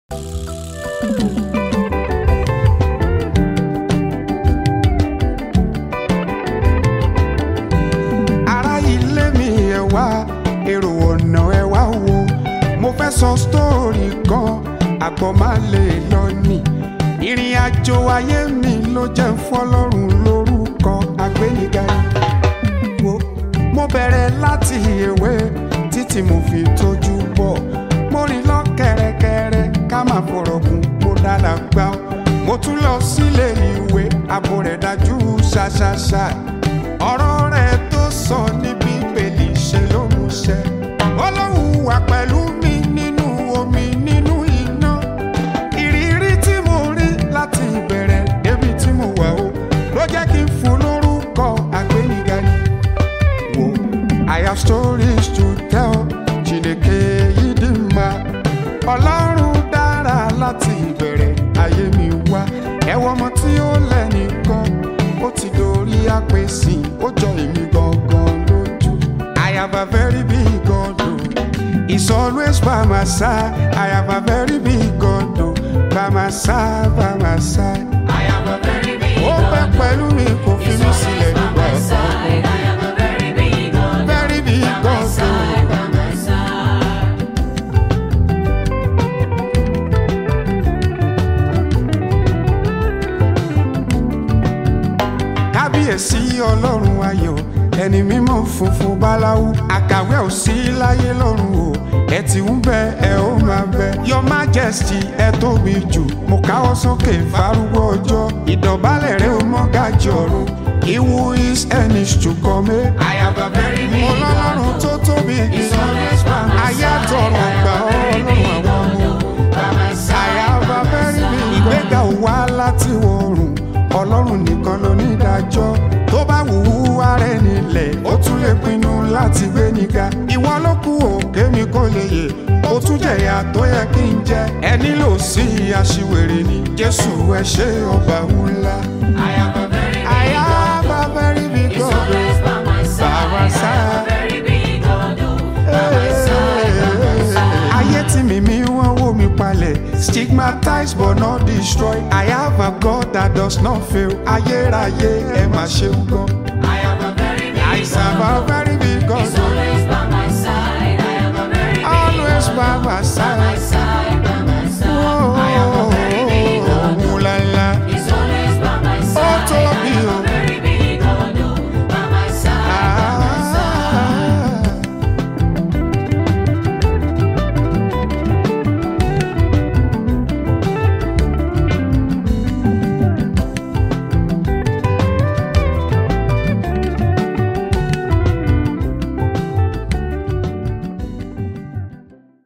ará ilé mi ẹ wá èrò ọ̀nà ẹ wá wo mo fẹ́ sọ sítórì kan àgbọ̀ má lè lọ nì ìrìn àjò ayé mi ló jẹ́ ń fọlọ́run lórúkọ àgbéniga wo mo bẹ̀rẹ̀ láti èwe títí mo fi tójú bọ̀ mo rìn lọ kẹ̀rẹ̀kẹ̀rẹ̀ ká má fọ̀rọ̀ gùn mo dára gbá ọ mo tún lọ sílé ìwé àbò rẹ̀ dájú ṣáṣáṣá ọ̀rọ̀ rẹ̀ tó sọ ní bíbélì ṣe ló mú ṣẹ ọlọ́run wà pẹ̀lú mi nínú omi nínú iná ìrírí tí mo rí láti ìbẹ̀rẹ̀ débi tí mo wà ó ló jẹ́ kí n fún lórúkọ àgbéniga ni wo I have stories to tell Chineke yìí dì má ọlọ́run dára láti ìbẹ̀rẹ̀ ayé mi wá ẹ̀wọ̀n ọmọ tí ó lẹ́nìkan ó ti dorí àpèsè ó jọ èmi gangan lójú I have a very big God o he's always by my side I have a very big God o by my side by my side I am a very big ó pẹ́ God. pẹ̀lú mi kò fi He's mí always sílẹ̀ by nígbà my side. ọ̀sán I am a very big God. very big By my God o. side, by my side. kábíyèsí ọlọ́run ayọ̀ ẹni mímọ́ funfun báláwú àkàwé ò sí láyé lọ́run o ẹ ti ń bẹ ẹ ó máa bẹ your majesty ẹ tóbi jù mo káwọ́ sókè fárúgbó ọjọ́ ìdọ̀bálẹ̀ rẹ ó mọ́ gàjì ọ̀run ìwú is ẹni ṣùkọ́mẹ́ I am a very big mo lọ́lọ́run God. tó tóbi He's always by my ayé side. àtọ̀run I am gbà a ọ́ very ọlọ́run big àwọn ọmọ God. By my side, àyàbá by my bẹ́rí mi side. ìgbéga ò wá láti wọ̀rùn ọlọ́run nìkan ló ní ìdájọ́ tó bá wù ú ara ẹni lẹ̀ ó tún lè pinnu láti gbé níga ìwọ ló kù òkè mi kò lè yè ó tún jẹ̀yà tó yẹ kí n jẹ ẹ nílò sí aṣiwèrè ni jésù ẹ ṣe ọba ńlá. I am a very big God. àyàbá bẹ́rí mi He's gọ́dọ̀ always by my side. my I am side. a very big God. By my side, by my side. ayé tí mímí wọ́n wó mi palẹ̀ stigmatized but not destroyed I have a God that does not fail ayérayé ẹ má ṣeun gan. I am a very big I serve God. a very big God He's always by my side. I am a very big always God. by my